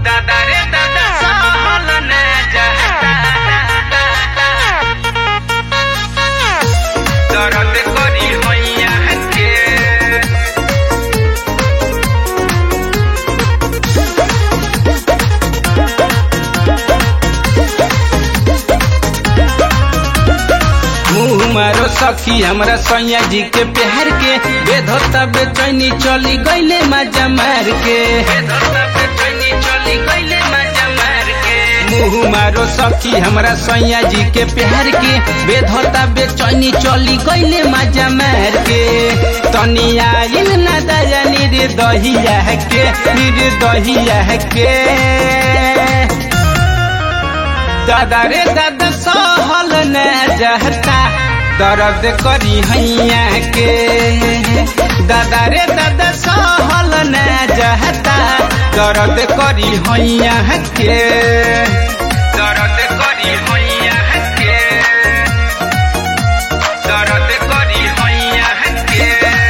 दादा रे दादा सहल न जाता दर्द करी हैया के मुँह मारो सखी हमरा सैया जी के प्यार के बेधता बेचैनी चली गईले मजा मार के मुँह मारो सखी हमरा सैया जी के प्यार के बेधता बेचैनी चली गईले मजा मार के तनी आइल ना दया निर्दहिया के निर्दहिया के दादा रे दादा सहल न जाता दर्द करी हैया के दादा रे दादा सहल न जाता दर्द करी हैया के दर्द करी हैया के दर्द करी हैया के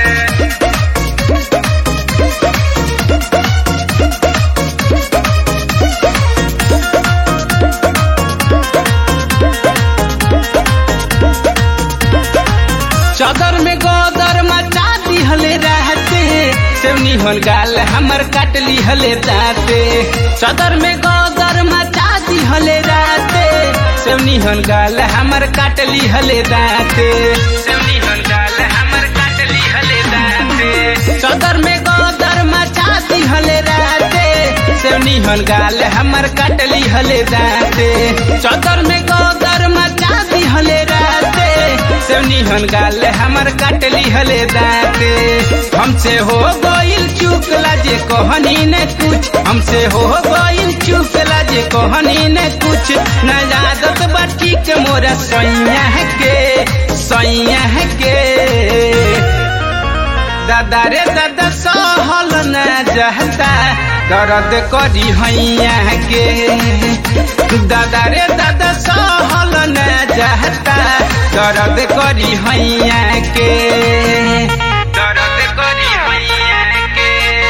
चादर में गोदर मचा दिहले रहते सेवनी हल गाल हमर काट लिहले दाते चादर में गोदर मचा दिहले रहते सेवनी हल गाल हमर काट लिहले दाते सेवनी हल गाल हमर काट लिहले दाते चादर में गोदर मचा दिहले रहते सेवनी हल गाल हमर काट लिहले दाते चादर में गोदर मचा दिहले रहते सेवनी हन गाल हमर काटली हले दाते हमसे हो गइल चूक लाजे कहनी ने कुछ हमसे हो गइल चूक लाजे कहनी ने कुछ न आदत बाटी के मोरा सैया के सैया के दादा रे दादा सहल न जाता दर्द करी हैया के दादा रे दादा सहल न जाता दर्द करी हैया के दर्द करी हैया के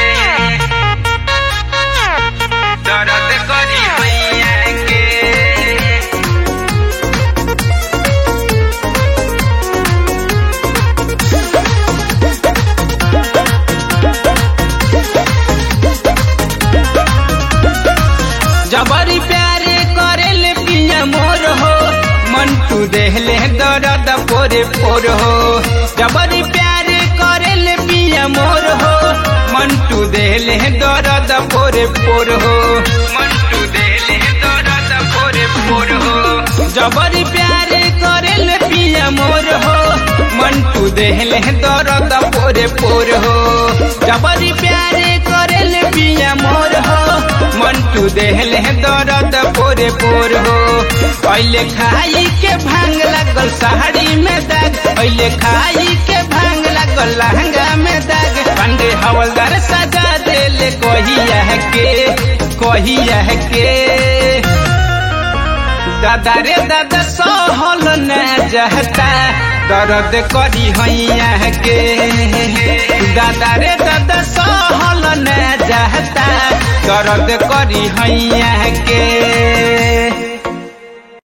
दर्द करी हैया के जबरी प्यारे करेले पिया मोर हो मंटू देहले दर्द पोरे पोर हो जबरी प्यारे करेले पिया मोर हो मंटू देहले दर्द पोरे पोर हो मंटू देहले दर्द पोरे पोर हो जबरी प्यारे करेले पिया मोर हो मंटू देहले दर्द पोरे पोर हो जबरी प्यारे करेले पिया मोर हो मंटू देहले दर्द पोरे पोर हो पहले खाई के भांग लगल साड़ी में दाग पहले खाई के भांग लगल लहंगा में दाग पंडे हवलदार सजा देले कहिया के कहिया के दादा रे दादा सहल न जाता दर्द करी हैया के दादा रे दादा सहल न जाता दर्द करी हैया के